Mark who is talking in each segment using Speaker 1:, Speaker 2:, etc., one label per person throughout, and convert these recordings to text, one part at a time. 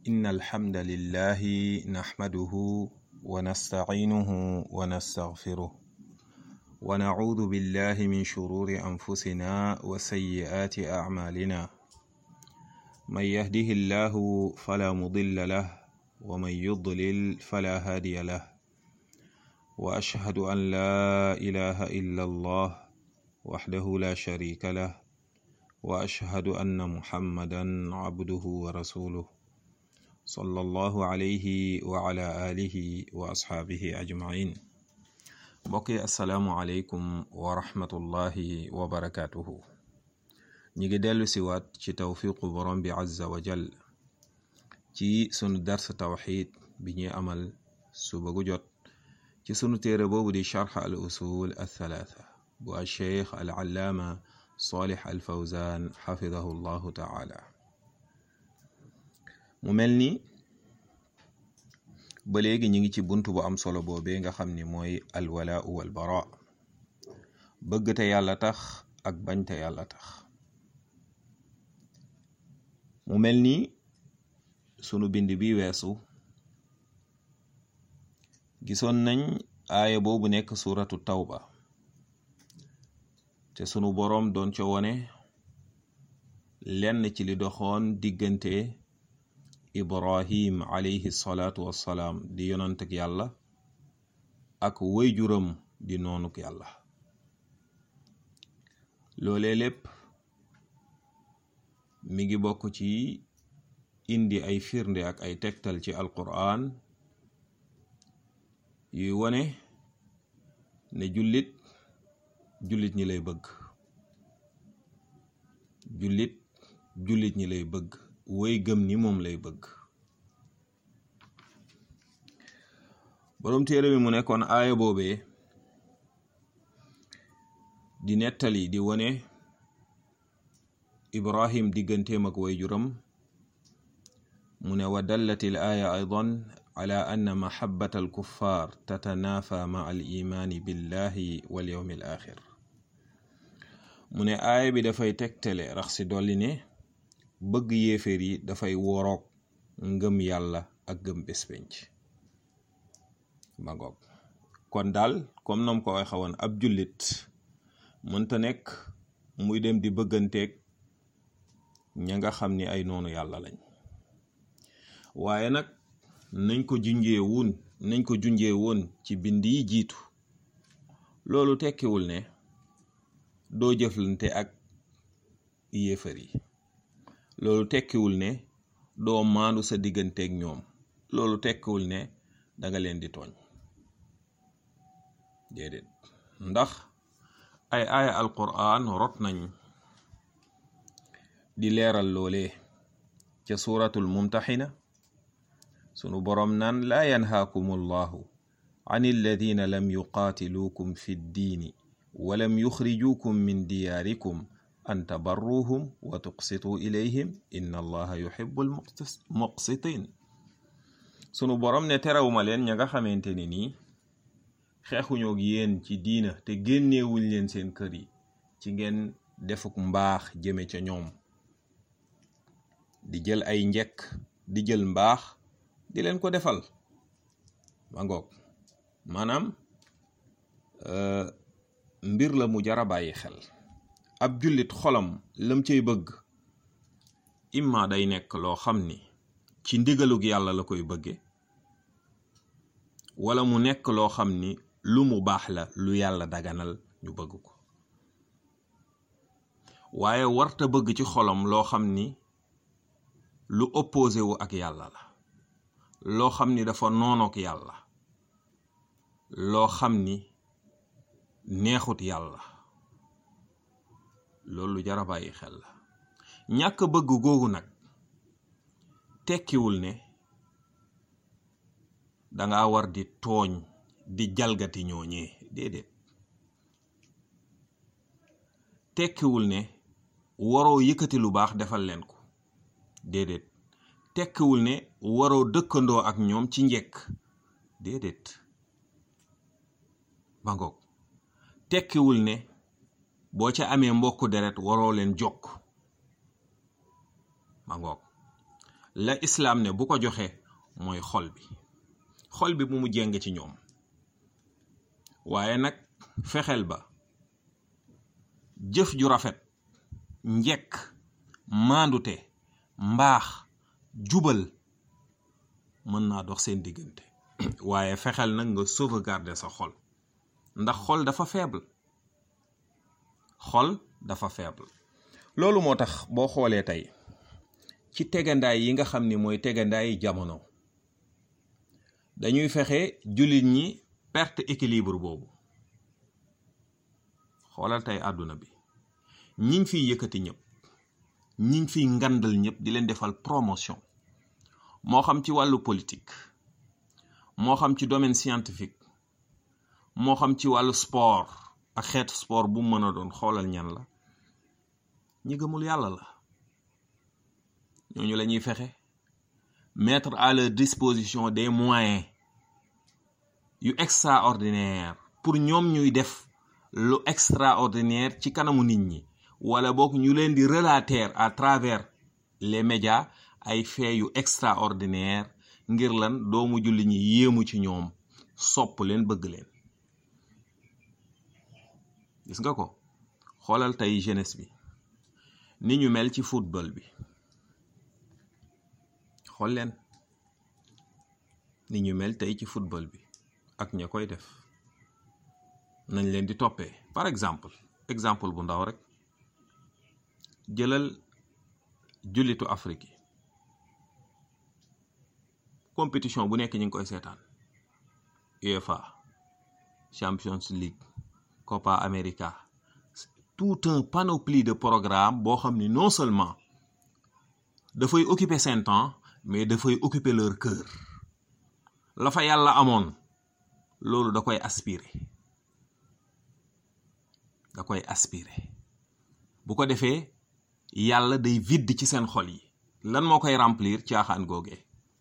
Speaker 1: إن الحمد لله نحمده ونستعينه ونستغفره ونعوذ بالله من شرور أنفسنا وسيئات أعمالنا من يهده الله فلا مضل له ومن يضلل فلا هادي له وأشهد أن لا إله إلا الله وحده لا شريك له وأشهد أن محمدا عبده ورسوله صلى الله عليه وعلى آله وأصحابه أجمعين mbokki asalaamualeykum wa rahmatullahi wa barakaatuhu ñi ngi dellu siwaat ci tawfiqu borom bi azza wa jal ci sunu dars tawxid bi ñuy amal suba gu jot ci sunu téere boobu di charx al usul althalatha bu alcheikh al allaama salih al fawzan xafidahu llahu taala mu mel ni ba léegi ñi ngi ci bunt bu am solo boobee nga xam ni mooy alwalaau walbara bëgg te yàlla tax ak bañ te yàlla tax mu mel ni sunu bind bi weesu gisoon nañ aaya boobu nekk suratu tawba te sunu boroom doon ca wone lenn ci li doxoon diggante ibrahim alayhi salaatu wassalaam di yonant ak yàlla ak wayjuram di noonuk yàlla loolee lépp mi ngi bokk ci indi ay firnde ak ay tegtal ci alquran yuy wone ne jullit jullit ñi lay bëgg jullit jullit ñi lay bëgg woy gëm ni moom lay bëgg boroom téere bi mu nekkoon aaya boobee di nettali di wone ibrahim digganteem ak wayjuram mu ne wa dallati l aaya aydan ala anna mahabbata al kuffar tatanafa ma al imaani billahi wal yawmi al axir mu ne aaya bi dafay tegtale rax si dolli ne bëgg yéeféer yi dafay woroog ngëm yàlla ak gëm bés penc ma ngoog kon daal comme nam ko waxe woon ab jullit mënta nekk muy dem di bëgganteeg ña nga xam ni ay noonu yàlla lañ waaye nag nañ ko junjee woon nañ ko junjee woon ci bind yi jiitu loolu tekkiwul ne doo jëflante ak yéefar yi loolu tekkiwul ne doo maandu sa digganteeg ñoom loolu tekkiwul ne danga leen di tooñ déedéet ndax ay aaya alquran rot nañ di leeral loolee ca suratul mumtaxina sunu boroom naan laa yanhaakum allahu an alladina lam yuqaatiluukum fi ddiini walam yuxrijuukum min diyaarikum an tabarruhum wa tuqsitu ilayhim inna allaha yuhibbul muqsitin sunu borom ne terewuma leen ña nga xamante ni nii xeexuñoog yéen ci diina te génneewuñ leen seen kër yi ci ngeen defuk mbaax jëme ca ñoom di jël ay njekk di jël mbaax di leen ko defal ma ngoog maanaam mbir la mu jara bàyyi xel ab jullit xolam lam cay bëgg imma day nekk loo xam ni ci ndigalug yàlla la koy bëgge wala mu nekk loo xam ni lu mu baax la lu yàlla daganal ñu bëgg ko waaye warta bëgg ci xolam loo xam ni lu opposé wu ak yàlla la loo xam ni dafa noonook yàlla loo xam ni neexut yàlla loolu jara bàyyi xel la ñàkk bëgg googu nag tekkiwul ne danga war di tooñ di jalgati ñooñee déedéet tekkiwul ne waroo yëkkati lu baax defal leen ko déedéet tekkiwul ne waroo dëkkandoo ak ñoom ci njekk déedéet ba ngoog tekkiwul ne boo ca amee mbokku deret waroo leen jokk ma ngoog la islaam ne bu ko joxe mooy xol bi xol bi bu mu jeng ci ñoom waaye nag fexeel ba jëf ju rafet njekk maandute mbaax jubal mën naa dox seen diggante waaye fexeel nag nga sauvegarder sa xol ndax xol dafa faible xol dafa faible loolu moo tax boo xoolee tey ci tegandaay yi nga xam ni mooy tegandaay jamono dañuy fexe jullit ñi perte équilibre boobu xoolal tey àdduna bi ñiñ fiy yëkkati ñëpp ñiñ fiy ngandal ñëpp di leen defal promotion moo xam ci wàllu politique moo xam ci domaine scientifique moo xam ci wàllu sport ak xeetu sport bu mën a doon xoolal ñan la ñi gëmul yàlla la ñooñu la ñuy fexe mettre à leur disposition des moyens yu extraordinaire pour ñoom ñuy def lu extraordinaire ci kanamu nit ñi wala boog ñu leen di relater à travers les médias ay faits yu extraordinaire ngir lan doomu julli ñi yéemu ci ñoom sopp leen bëgg leen gis nga ko xoolal tey jeunesse bi ni ñu mel ci football bi xool leen ni ñu mel tey ci football bi ak ña koy def nañ leen di toppee par exemple exemple bu ndaw rek jëlal jullitu Afrique yi compétition bu nekk ñu ngi koy seetaan UEFA Champions League Copa America tout un panoplie de programme boo xam ni non seulement dafay occuper seen temps mais dafay occuper leur cœur la fa yàlla amoon loolu da koy aspirer da koy aspirer bu ko defee yàlla day vide ci seen xol yi lan moo koy remplir caaxaan googee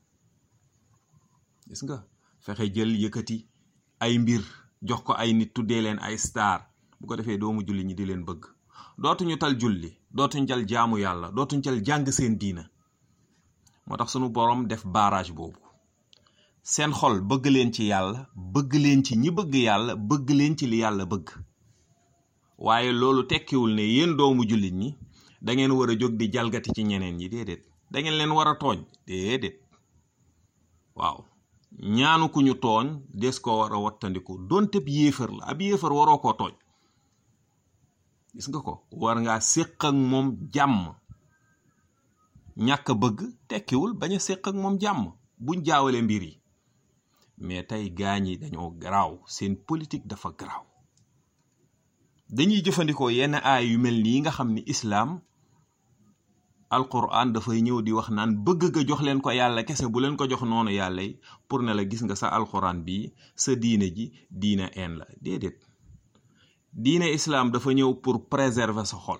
Speaker 1: gis nga fexe jël yëkkati ay mbir jox ko ay nit tuddee leen ay star bu ko defee doomu julli ñi di leen bëgg dootuñu tal julli dootuñ tal jaamu yàlla dootuñ tal jàng seen diina moo tax sunu boroom def barrage boobu seen xol bëgg leen ci yàlla bëgg leen ci ñi bëgg yàlla bëgg leen ci li yàlla bëgg waaye loolu tekkiwul ne yéen doomu jullit ñi da ngeen war a jóg di jalgati ci ñeneen ñi déedéet da ngeen leen war a tooñ déedéet waaw ñaanu ku ñu tooñ des ko war a wattandiku donte ab yéefar la ab yéefar waroo koo tooñ gis nga ko war ngaa séq ak moom jàmm ñàkk bëgg tekkiwul bañ a séq ak moom jàmm buñ jaawale mbir yi mais tey gaañ yi dañoo garaaw seen politique dafa garaaw dañuy jëfandikoo yenn aay yu mel nii nga xam ni islaam alquran dafay ñëw di wax naan bëgg nga jox leen ko yàlla kese bu leen ko jox noonu yàlla yi pour ne la gis nga sa alquran bi sa diine ji diine een la déedéet diine islaam dafa ñëw pour préserver sa xol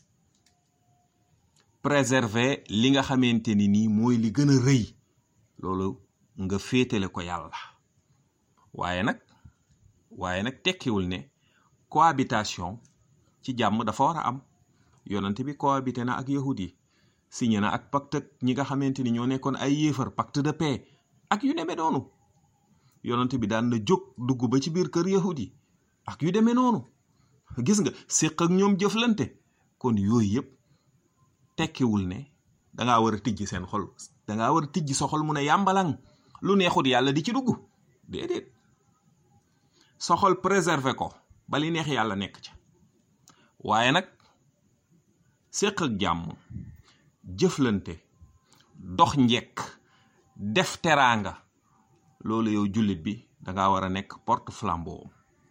Speaker 1: préserver li nga xamante ni nii mooy li gën a rëy loolu nga féetale ko yàlla waaye nag waaye nag tekkiwul ne cohabitation ci jàmm dafa war a am yonent bi cohabité na ak yahud yi signé na ak pacte ak ñi nga xamante ni ñoo nekkoon ay yéefar pacte de paix ak yu demee noonu yonent bi daan na jóg dugg ba ci biir kër yahud yi ak yu demee noonu gis nga séq ak ñoom jëflante kon yooyu yëpp tekkiwul ne dangaa war a tijji seen xol dangaa war a tijji sa xol mu ne yàmbalang lu neexut yàlla di ci dugg déedéet sa xol préserver ko ba li neex yàlla nekk ca waaye nag séq ak jàmm jëflante dox njekk def teraanga loolu yow jullit bi danga war a nekk porte flambeau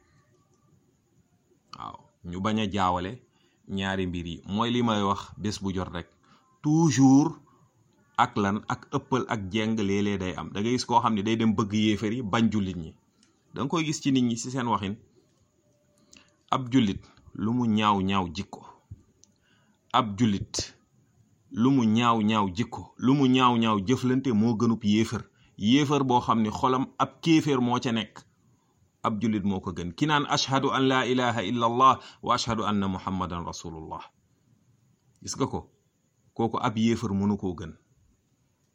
Speaker 1: waaw ñu bañ a jaawale ñaari mbir yi mooy li may wax bés bu jot rek toujours ak lan ak ëppal ak jeng léeg-léeg day am da ngay gis koo xam ne day dem bëgg yéefar yi bañ jullit ñi da nga koy gis ci nit ñi ci seen waxin ab jullit lu mu ñaaw ñaaw jikko ab jullit lu mu ñaaw ñaaw jikko lu mu ñaaw ñaaw jëflante moo gënub yéefar yéefar boo xam ne xolam ab kéeféer moo ca nekk ab jullit moo ko gën ki naan ashhadu an laa ilaha illa allah wa ashhadu anna muhammadan rasulullah gis nga ko kooku ab yéefar mënu koo gën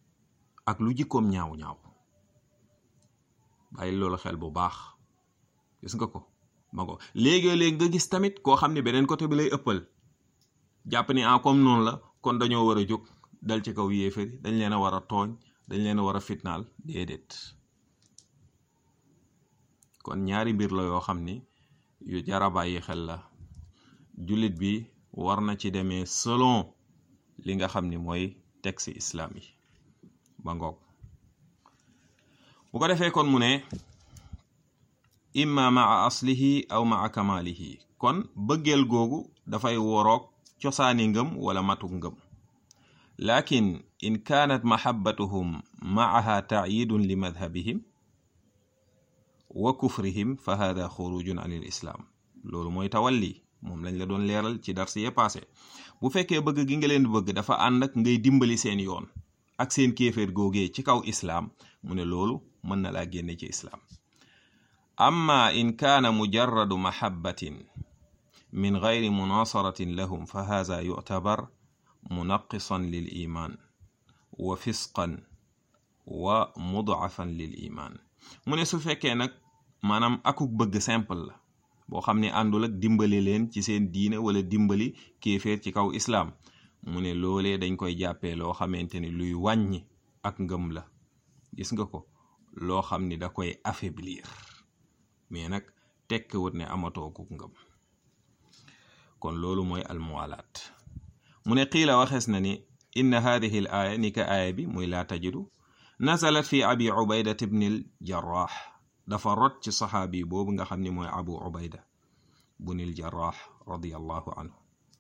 Speaker 1: ak lu jikkoom ñaaw ñaaw bàyyi loolu xel bu baax gis nga ko ma ko léegi-léeg nga gis tamit koo xam ne beneen côté bi lay ëppal jàpp ni ah comme noonu la kon dañoo war a jóg dal ci kaw yéefari dañ leen a war a tooñ dañ leen a war a fitnaal déedéet kon ñaari mbir la yoo xam ni yu jara bàyyi xel la jullit bi war na ci demee selon li nga xam ni mooy texte islam yi ba ngoog bu ko defee kon mu ne imma maa aslihi aw maa kamalihi kon bëggeel googu dafay woroog cosaani ngëm wala matuk ngëm lakin in kaanat mahabbatuhum maaha taayidun li madhabihim wa kufrihim fa hada xurujun an il islaam loolu mooy tawalli moom lañ la doon leeral ci dars yee passé bu fekkee bëgg gi nga leen bëgg dafa ànd ak ngay dimbali seen yoon ak seen kéeféer googee ci kaw islaam mu ne loolu mën na laa génne ci islaam amma in kaana mujarradu mahabbatin min gayri munasaratin lahum fa hada yuctabar munaqisan lil iman wa fisqan wa mudafan lil iman mu ne su fekkee nag maanaam akuk bëgg simple la boo xam ne àndul ak dimbali leen ci seen diine wala dimbali kéeféer ci kaw islaam mu ne loolee dañ koy jàppee loo xamante ni luy wàññi ak ngëm la gis nga ko loo xam ni da koy affaiblir mais nag tekkiwut ne amatoo ku ngëm kon loolu mooy almuwalaat mu ne qiila waxees na ni inna hadihi l aaya ni ka aaya bi muy laa tajidu nazalat fi abi ubaydat ibni l jarraax dafa rot ci saxaabi boobu nga xam ni mooy abu ubayda bunil jarraax radiallahu anhu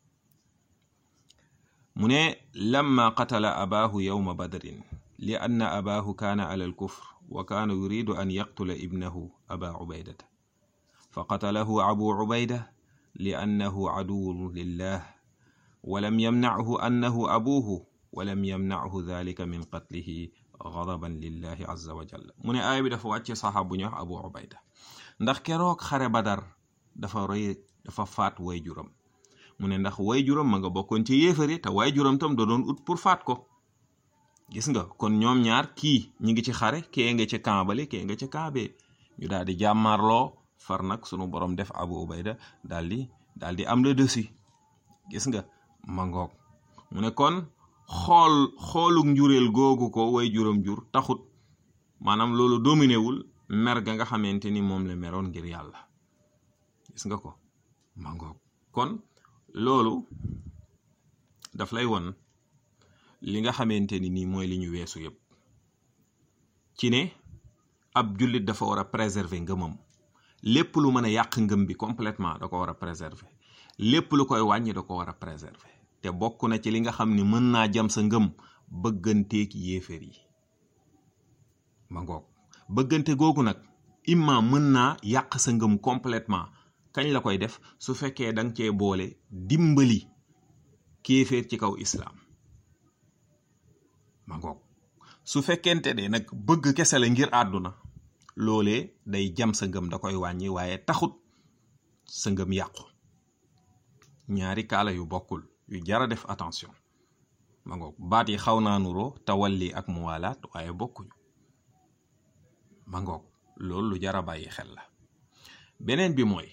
Speaker 1: mu ne lamma qatala abaahu yowma badrin li anna abaahu kaana ala alkufr wa kaana yuridu an yaqtula ibnahu aba ubaydata fa qatalahu abu ubayda li annahu aduwun lillah walam yamnachu annahu abuuhu walam yamnachu dalika min qatlihi gadaban lillahi azza wa jalla mu ne aaya bi dafa wàcce saxaab bu ñuy wax abu ubayda ndax keroog xare badar dafa roy dafa faat way juram mu ne ndax way juram ma nga bokkoon ci yéefari te way juram tam da doon ut pour faat ko gis nga kon ñoom ñaar kii ñi ngi ci xare kee nga ci kambale kee nga ci kaabee ñu daal di jàmmaarloo far nag sunu borom def abu ubayda daal di daal di am le dessus gis nga mangoog mu ne kon xool xooluk njureel googu ko way juram jur taxut maanaam loolu dominé wul mer ga nga xamante ni moom la meroon ngir yàlla gis nga ko mangoog kon loolu daf lay won li nga xamante ni nii mooy li ñu weesu yépp ci ne ab jullit dafa war a préserver ngëmam lépp lu mën a yàq ngëm bi complètement da ko war a préserver lépp lu koy wàññi da ko war a préserver te bokk na ci li nga xam ni mën naa jam sa ngëm bëgganteeg yéeféer yi ma ngoog bëggante googu nag imma mën naa yàq sa ngëm complètement kañ la koy def su fekkee danga cee boole dimbali kéeféer ci kaw islaam ma ngoog su fekkente ne nag bëgg kese la ngir àdduna loolee day jam sa ngëm da koy wàññi waaye taxut sa ngëm yàqu ñaari kaala yu bokkul yu jara def attention ma ngoog baat yi xaw naa nuroo tawalli ak muwalaat waaye bokkuñu ma ngoog loolu lu jara bàyyi xel la beneen bi mooy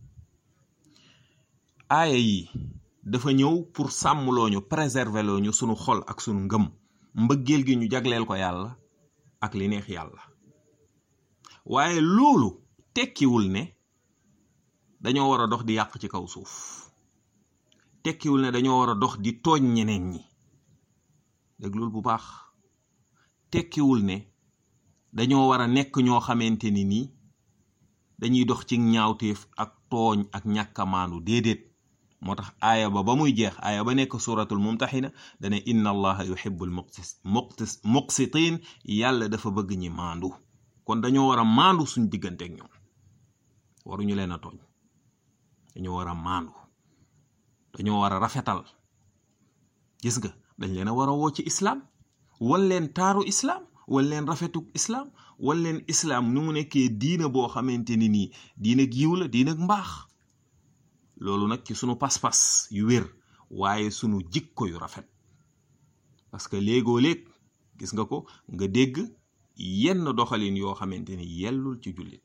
Speaker 1: aaya yi dafa ñëw pour sàmmloo ñu préserver loo ñu sunu xol ak sunu ngëm mbëggeel gi ñu jagleel ko yàlla ak li neex yàlla waaye loolu tekkiwul ne dañoo war a dox di yàq ci kaw suuf tekkiwul ne dañoo war a dox di tooñ ñeneen ñi déglul bu baax tekkiwul ne dañoo war a nekk ñoo xamante ni nii dañuy dox ci ñaawteef ak tooñ ak ñàkkamaandu déedéet moo tax aaya ba ba muy jeex aaya ba nekk suratul mumtaxina dane inna allaha yuhibbul muqtis muqtis muqsitin yàlla dafa bëgg ñi maandu kon dañoo war a maandu suñ diggante ak ñoom waruñu leen a tooñ dañoo war a maandu dañoo war a rafetal gis nga dañ leen a war a woo ci islaam wal leen taaru islaam wal leen rafetuk islaam wal leen islaam nu mu nekkee diina boo xamante ni nii diina giiw la diina mbaax loolu nag ci sunu pas-pas yu wér waaye sunu jikko yu rafet parce que léegoo léeg gis nga ko nga dégg yenn doxalin yoo xamante ni yellul ci jullit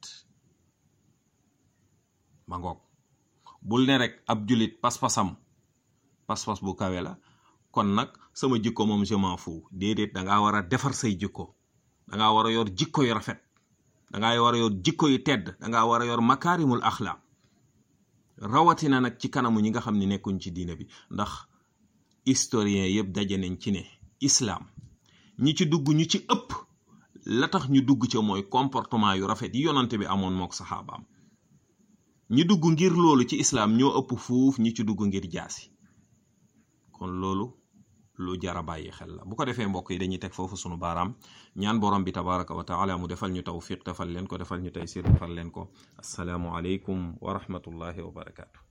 Speaker 1: ma ngoog bul ne rek ab jullit pas-pasam pas-pas bu kawe la kon nag sama jikko moom je m'en fous déedéet dangaa war a defar say jikko dangaa war a yor jikko yu rafet dangaa war a yor jikko yu tedd dangaa war a yor makaarimul axlaaq rawatina nag ci kanamu ñi nga xam ne nekkuñ ci diina bi ndax historien yëpp daje nañ ci ne islaam ñi ci dugg ñu ci ëpp la tax ñu dugg ca mooy comportement yu rafet yi yonante bi amoon mook saxaabaam ñi dugg ngir loolu ci islaam ñoo ëpp fuuf ñi ci dugg ngir jaasi kon loolu lu jara bàyyi xel la bu ko defee mbokk yi dañuy teg foofu sunu baaraam ñaan borom bi tabaraka wa taala mu defal ñu tawfiq defal leen ko defal ñu taysir defal leen ko asalaamu aleykum wa rahmatullahi wa barakaatu